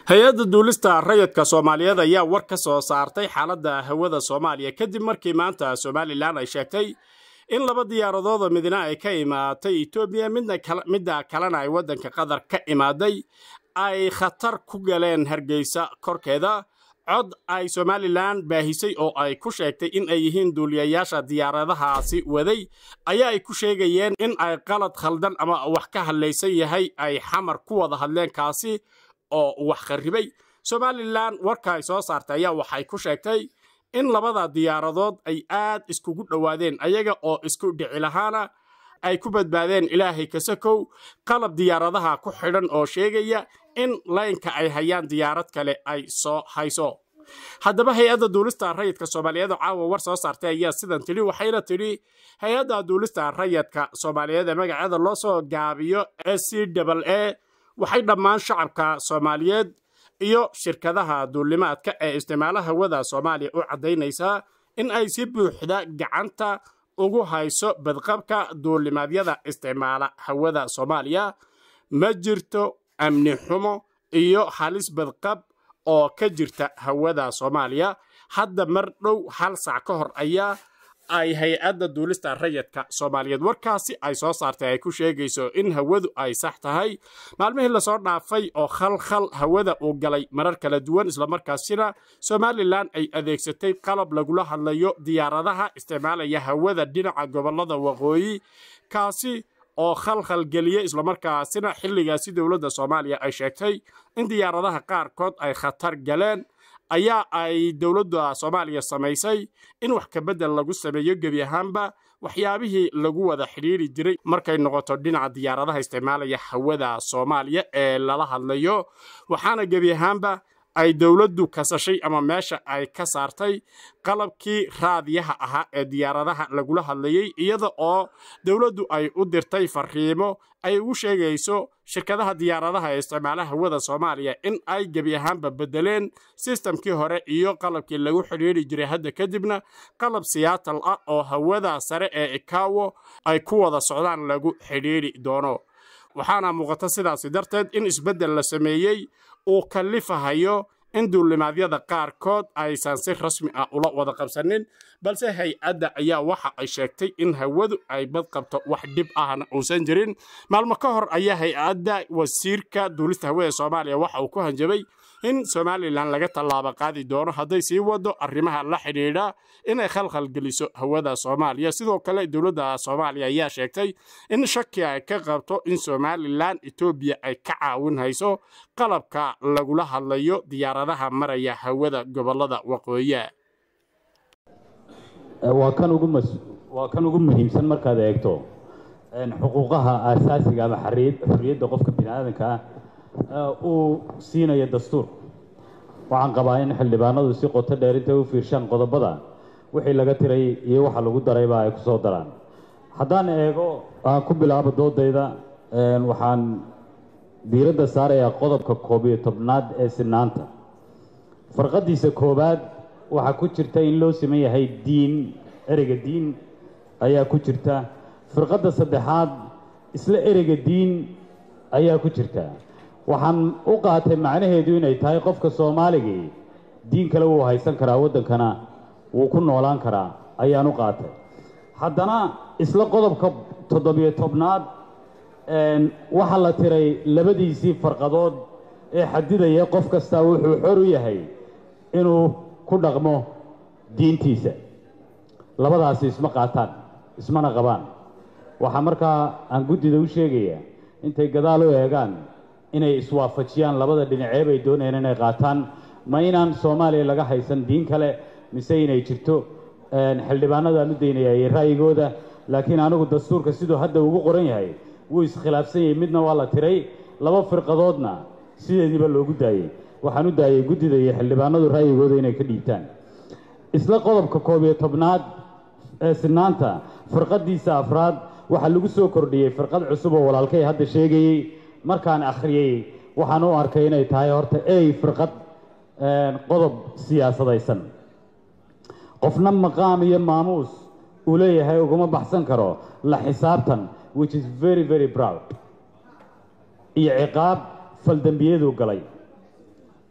hay-adda duulista rayidka soomaaliyeed ayaa war ka soo saartay xaaladda hawada soomaaliya kadib markii maanta somalilan ay sheegtay in laba diyaaradoodoo midna ay ka imaatay etoobiya midda kalena ay waddanka qatar ka imaaday ay khatar ku galeen hargeysa korkeeda cod ay somalilan baahisay oo ay ku sheegtay in ay yihiin duuliyayaasha diyaaradahaasi waday ayaa ay ku sheegayeen in ay qalad khaldan ama wax ka hadlaysan yahay ay xamar ku wada hadleen kaasi oo wax kharribay somalilan warka ay soo saartay ayaa waxay ku sheegtay in labada diyaaradood ay aad iskugu dhowaadeen ayaga oo isku dhici lahaana ay ku badbaadeen ilaahay kasakow qalab diyaaradaha ku xidhan oo sheegaya in laynka ay hayaan diyaarad kale ay soo hayso haddaba hay-adda duulista rayidka soomaaliyeed oo caawa war soo saartay ayaa sidan tidhi waxayna tidhi hay-adda duulista rayidka soomaaliyeed ee magaceeda loo soo gaabiyo s c a waxay dhammaan shacabka soomaaliyeed iyo shirkadaha duulimaadka ee isticmaala hawada soomaaliya u caddaynaysaa in ay si buuxda gacanta ugu hayso badqabka duulimaadyada isticmaala hawada soomaaliya ma jirto amni xumo iyo halis badqab oo ka jirta hawada soomaaliya hadda mar dhow hal sac ka hor ayaa ay hay-adda duulista rayidka soomaaliyeed warkaasi ay soo saartay ay ku sheegayso in hawadu ay sax tahay maalmihii lasoo dhaafay oo khalkhal hawada uu galay marar kala duwan islamarkaasina somalilan ay adeegsatay qalab lagula hadlayo diyaaradaha isticmaalaya hawada dhinaca gobolada waqooyi kaasi oo khalkhal geliya islamarkaasina xilligaasi dowladda soomaaliya ay sheegtay in diyaaradaha qaarkood ay khatar galeen ayaa ay dowladda soomaaliya samaysay in wax kabedel lagu sameeyo gebi ahaanba waxyaabihii lagu wada xidhiiri jiray markay noqoto dhinaca diyaaradaha isticmaalaya hawada soomaaliya ee lala hadlayo waxaana gebi ahaanba ay dowladdu kasashay ama meesha ay ka saartay qalabkii raadiyaha ahaa ee diyaaradaha lagula hadlayay iyada oo dowladdu ay u dirtay fariimo ay ugu sheegayso shirkadaha diyaaradaha ee isticmaala hawada soomaaliya in ay gebi ahaanba bedeleen sistamkii hore iyo qalabkii lagu xidhiiri jiray hadda kadibna qalab siyaatal ah oo hawada sare ee ikawo ay ku wada socdaan lagu xidhiiri doono waxaana muuqata sidaasi darteed in isbeddel la sameeyey uu kallifahayo in duulimaadyada qaarkood aysan si rasmi ah ula wada qabsanin balse hay-adda ayaa waxa ay sheegtay in hawadu ay badqabto wax dhib ahna uusan jirin maalmo ka hor ayaa hay-adda wasiirka duulista hawada soomaaliya waxa uu ku hanjabay in somalilan laga tallaabo qaadi doono hadday sii wado arrimaha la xidhiidha inay khalkhal geliso hawada soomaaliya sidoo kale dowladda soomaaliya ayaa sheegtay in shaki ay ka qabto in somalilan etoobiya ay ka caawin hayso qalabka lagula hadlayo diyaaradaha maraya hawada gobolada waqooyiha waa kan ugu mas waa kan ugu muhiimsan markaad eegto xuquuqaha aasaasiga ama xorriyadda qofka bini aadanka ah uu siinayo dastuur waxaan qabaa in xildhibaanadu si qoto dheer intay u fiirshaan qodobada wixii laga tiray iyo waxa lagu darayba ay ku soo daraan haddaan eego aan ku bilaabo doodayda waxaan diiradda saarayaa qodobka koob iyo tobnaad ee sinaanta farqadiisa koowaad waxaa ku jirta in loo siman yahay diin ereyga diin ayaa ku jirta firqadda saddexaad isla ereyga diin ayaa ku jirta waxaan u qaatay macnaheedu inay tahay qofka soomaaligii diin kale wuu haysan karaa waddankana wuu ku noolaan karaa ayaan u qaatay haddana isla qodobka toddobiyo tobnaad waxaa la tiray labadiisii farqadood ee xadidaya qof kastaa wuxuu xor u yahay inuu ku dhaqmo diintiisa labadaasi isma qaataan ismana qabaan waxaa markaa aan guddida u sheegayaa intay gadaal u eegaan inay iswaafajiyaan labada dhinacee bay doonayaan inay qaataan ma inaan soomaaliya laga haysan diin kale mise inay jirto xildhibaanadaan u daynayay ra'yigooda laakiin anigu dastuurka siduu hadda ugu qoran yahay wuu iskhilaafsan yahay midna waa la tiray laba firqadoodna sideediiba loogu daayey waxaan u daayay guddida iyo xildhibaanadu ra'yigooda inay ka dhiibtaan isla qodobka koob iyo tobnaad ee sinaanta firqadiisa afraad waxaa lagu soo kordhiyey firqad cusub oo walaalkay hadda sheegayey markaan akhriyey waxaan u arkay inay tahay horta ey firqad qodob siyaasadaysan qofna maqaam iyo maamuus uu leeyahay uguma baxsan karo la xisaabtan which is very very proud iyo ciqaab faldembiyaduu galay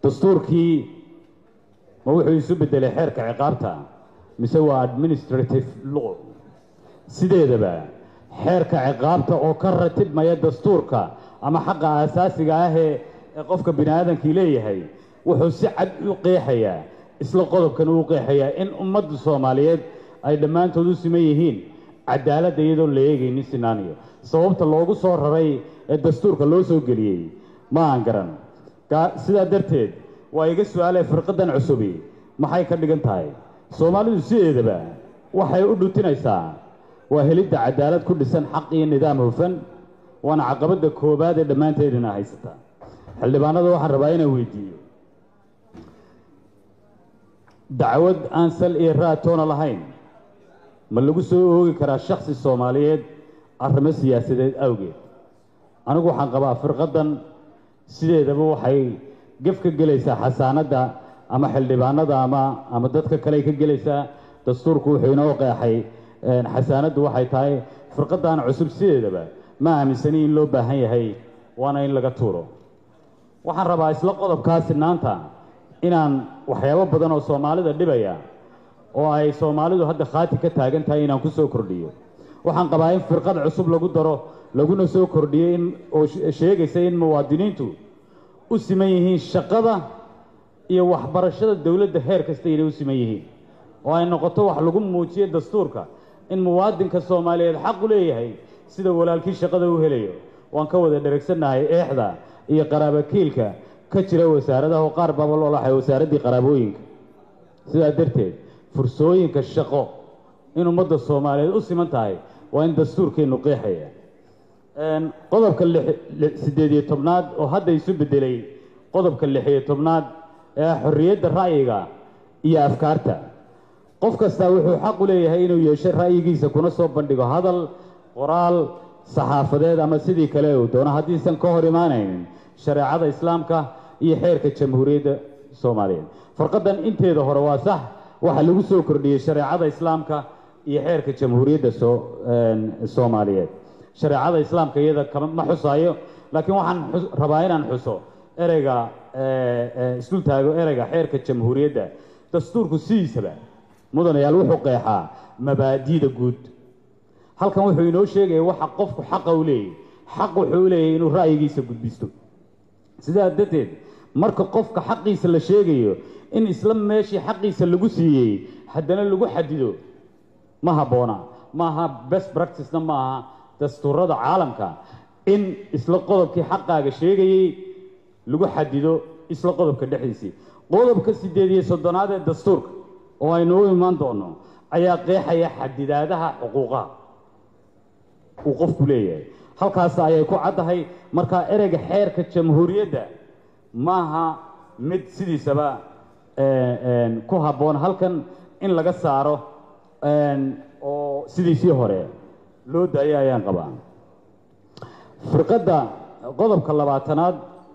dastuurkii ma wuxuu isu beddelay xeerka ciqaabta mise waa administrative law sideedaba xeerka ciqaabta oo ka ratibmaya dastuurka ama xaqa aasaasiga ah ee ee qofka bini aadamkii leeyahay wuxuu si cad u qeexayaa isla qodobkan uu qeexayaa in ummadda soomaaliyeed ay dhammaantood u siman yihiin cadaaladda iyadoo la eegaynin sinaaniyo sababta loogu soo raray ee dastuurka loo soo geliyey ma aan garan sidaa darteed waa iga su-aalee firqadan cusubi maxay ka dhigan tahay soomaalidu sideedaba waxay u dhutinaysaa waa helidda cadaalad ku dhisan xaq iyo nidaam hufan waana caqabadda koowaad ee dhammaanteedina haysata xildhibaanada waxaan rabaa inaan weydiiyo dacwad aan sal iyo raatoona lahayn ma lagu soo oogi karaa shaksi soomaaliyeed arrimo siyaasadeed awgeed anigu waxaan qabaa firqadan sideedaba waxay gef ka gelaysaa xasaanadda ama xildhibaanada ama ama dadka kale ka gelaysaa dastuurku wuxuu inoo qeexay xasaanaddu waxay tahay firqadan cusub sideedaba ma aaminsani in loo baahan yahay waana in laga tuuro waxaan rabaa isla qodobkaa sinaanta inaan waxyaabo badan oo soomaalida dhibaya oo ay soomaalidu hadda khaati ka taagan tahay inaan ku soo kordhiyo waxaan qabaa in firqad cusub lagu daro laguna soo kordhiyo in oo sheegaysa in muwaadiniintu u siman yihiin shaqada iyo waxbarashada dowladda heer kasta inay u siman yihiin oo ay noqoto wax lagu muujiyo dastuurka in muwaadinka soomaaliyeed xaq u leeyahay sida walaalkii shaqada u helayo waan ka wada dheragsannahay eexda iyo qaraabakiilka ka jira wasaaradaha oo qaar baaba loolaxay wasaaraddii qaraabooyinka sidaa darteed fursooyinka shaqo in ummadda soomaaliyeed u siman tahay waa in dastuurkeennu qeexaya qodobka siddeed iyo tobnaad oo hadda isu beddelay qodobka lixiyo tobnaad ee xorriyadda ra'yiga iyo afkaarta qof kastaa wuxuu xaq u leeyahay inuu yeesho ra'yigiisa kuna soo bandhigo hadal qoraal saxaafadeed ama sidii kale uu doono haddiisan ka hor imaanaynin shareecada islaamka iyo xeerka jamhuuriyadda soomaaliyeed farqadan inteeda hore waa sax waxaa lagu soo kordhiyey shareecada islaamka iyo xeerka jamhuuriyadda soo soomaaliyeed shareecada islaamka iyada kama ma xusaayo laakiin waxaan rabaa inaan xuso ereyga isdul taago ereyga xeerka jamhuuriyadda dastuurku sidiisaba mudanayaal wuxuu qeexaa mabaadi'da guud halkan wuxuu inoo sheegaya waxa qofku xaqa u leeyahy xaq wuxuu u leeyahay inuu ra'yigiisa gudbisto sidaa darteed marka qofka xaqiisa la sheegayo in isla meeshii xaqiisa lagu siiyey haddana lagu xadido ma habboona maaha best practicena ma aha dastuurada caalamka in isla qodobkii xaqaaga sheegayey lagu xadido isla qodobka dhexdiisii qodobka siddeed iyo soddonaad ee dastuurka oo aynu u imaan doono ayaa qeexaya xadidaadaha xuquuqaha uu qofku leeyahay halkaas ayay ku caddahay markaa ereyga xeerka jamhuuriyadda maaha mid sidiisaba ku habboon halkan in laga saaro oo sidiisii hore loo daayo ayaan qabaa firqadda qodobka labaatanaad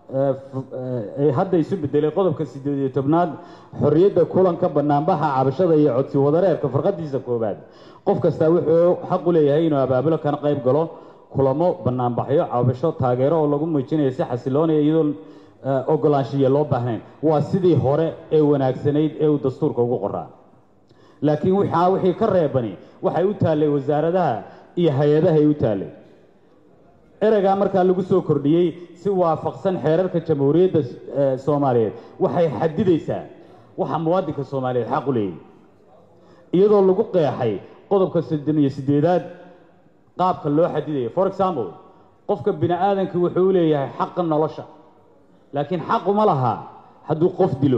ee hadda isu bedelay qodobka siddeed iyo tobnaad xorriyadda kulanka banaanbaxa cabashada iyo codsi wadareerka firqadiisa koowaad qof kastaa wuxuu xaq u leeyahay inuu abaabulo kana qayb galo kulamo banaanbaxyo cabasho taageero oo lagu muujinayo si xasiloonaya iyadoon ogolaanshiya loo baahnayn waa sidii hore ee wanaagsanayd ee uu dastuurka ugu qoraa laakiin waxaa wixii ka reebani waxay u taallay wasaaradaha iyo hay-adaha ay u taallay ereygaa markaa lagu soo kordhiyey si waafaqsan xeerarka jamhuuriyadda soomaaliyeed waxay xadidaysaa waxa muwaadinka soomaaliyeed xaq u leeyahy iyadoo lagu qeexay qodobka soddon iyo siddeedaad qaabka loo xadidayo for example qofka bini aadamkii wuxuu u leeyahay xaqa nolosha laakiin xaquma laha hadduu qof dilo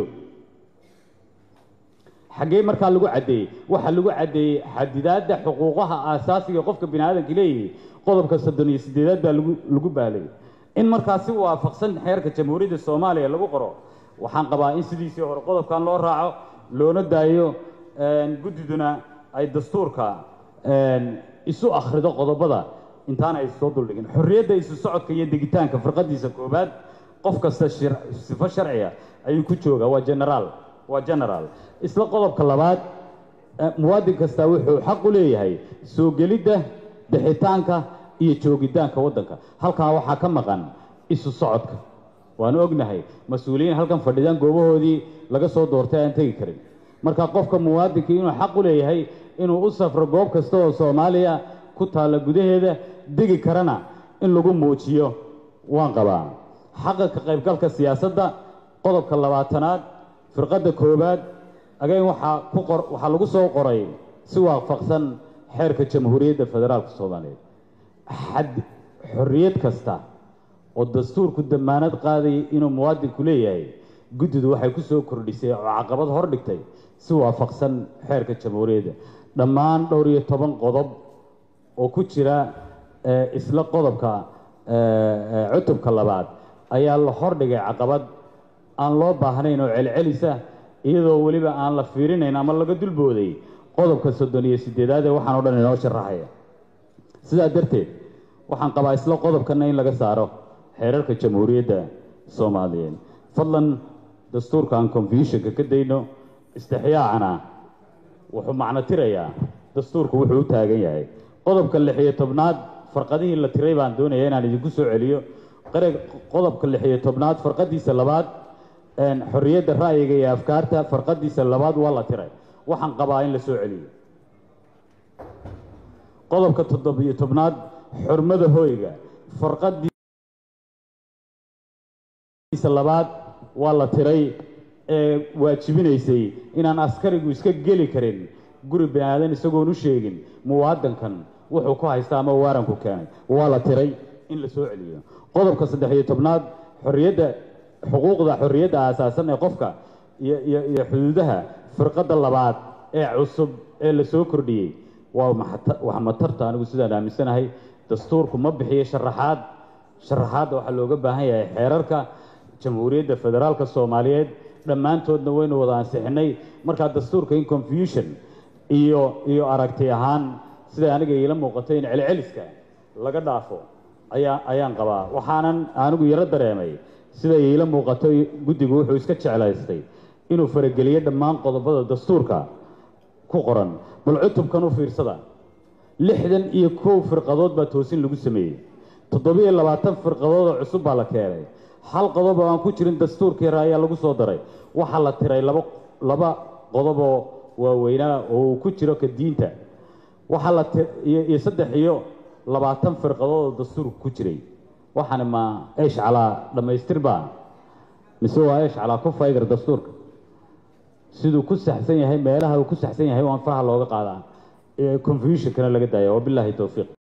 xaggee markaa lagu caddeeyey waxaa lagu caddeeyey xadidaadda xuquuqaha aasaasiga qofka bini aadamka leeyahay qodobka soddon iyo siddeedaad baa lagu lagu baalayay in markaa si waafaqsan xeerka jamhuuriyadda soomaaliya lagu qoro waxaan qabaa in sidiisii hore qodobkan loo raaco loona daayo guddiduna ay dastuurka isu akhrido qodobada intaana ay soo duldhigin xorriyadda isu socodka iyo degitaanka firqadiisa koobaad qof kasta sifo sharciga ayuu ku joogaa waa generaal waa generaal isla qodobka labaad muwaadin kastaa wuxuu xaq u leeyahay soo gelidda bixitaanka iyo joogitaanka waddanka halkaa waxaa ka maqan isu socodka waanu ognahay mas-uuliyiin halkan fadhidaan goobahoodii laga soo doortay aan tegi karin marka qofka muwaadinkii inuu xaq u leeyahay inuu u safro goob kasta oo soomaaliya ku taalla gudaheeda degi karana in lagu muujiyo waan qabaa xaqa ka qaybgalka siyaasadda qodobka labaatanaad firqadda koowaad again waxaa ku qor waxaa lagu soo qoray si waafaqsan xeerka jamhuuriyadda federaalka soomaaliyeed xad xorriyad kasta oo dastuurku damaanad qaadayay inuu muwaadinku leeyahay guddidu waxay ku soo kordhisay oo caqabad hor dhigtay si waafaqsan xeerka jamhuuriyadda dhammaan dhowr iyo toban qodob oo ku jira isla qodobka cutubka labaad ayaa la hordhigay caqabad aan loo baahnayn oo celcelisa iyadoo weliba aan la fiirinayn ama laga dulbooday qodobka soddon iyo sideedaad ee waxaan o dhan inoo sharaxaya sidaa darteed waxaan qabaa isla qodobkana in laga saaro xeerarka jamhuuriyadda soomaaliyeed fadlan dastuurka aan confusionka ka dayno istixyaacana wuxuu macno tirayaa dastuurku wuxuu u taagan yahay qodobka lix iyo tobnaad farqadihii la tiray baan doonaya inaan idinku soo celiyo qodobka lix iyo tobnaad farqadiisa labaad xorriyadda ra'yiga iyo afkaarta farqadiisa labaad waa la tiray waxaan qabaa in la soo celiyo qodobka toddobiyo tobnaad xurmada hoyga farqadiisa labaad waa la tiray ee waajibinaysay inaan askarigu iska geli karin guri bani aadan isagoon u sheegin muwaadankan wuxuu ku haysta ama waaranku keenay waa la tiray in la soo celiyo qodobka saddex iyo tobnaad xorriyadda xuquuqda xorriyadda aasaasan ee qofka iyo iyo iyo xuduudaha firqadda labaad ee cusub ee la soo kordhiyey waa wax matarta anigu sidaan aaminsanahay dastuurku ma bixiyo sharaxaad sharaxaadda waxaa looga baahan yahay xeerarka jamhuuriyadda federaalka soomaaliyeed dhammaantoodna waynu wada ansixinay markaa dastuurka in confusion iyo iyo aragti ahaan siday aniga iila muuqato in celceliska laga dhaafo ayaa ayaan qabaa waxaanan anigu yaro dareemay siday iila muuqato guddigu wuxuu iska jeclaystay inuu farageliyo dhammaan qodobada dastuurka ku qoran bal cutubkan u fiirsada lixdan iyo kow firqadood baa toosin lagu sameeyey toddobiyo labaatan firqadood oo cusub baa la keenay hal qodob oo aan ku jirin dastuurkii hore ayaa lagu soo daray waxaa la tiray laba laba qodob oo waaweynaa oo uu ku jiro ka diinta waxaa la iyo saddex iyo labaatan firqadood oo dastuurka ku jiray waxaana ma eesh calaa dhammaystir baa mise waa eesh calaa ku faygar dastuurka siduu ku saxsan yahay meelaha uu ku saxsan yahay waan faha looga qaadaa confusionkana laga daaya wabilaahi towfiiq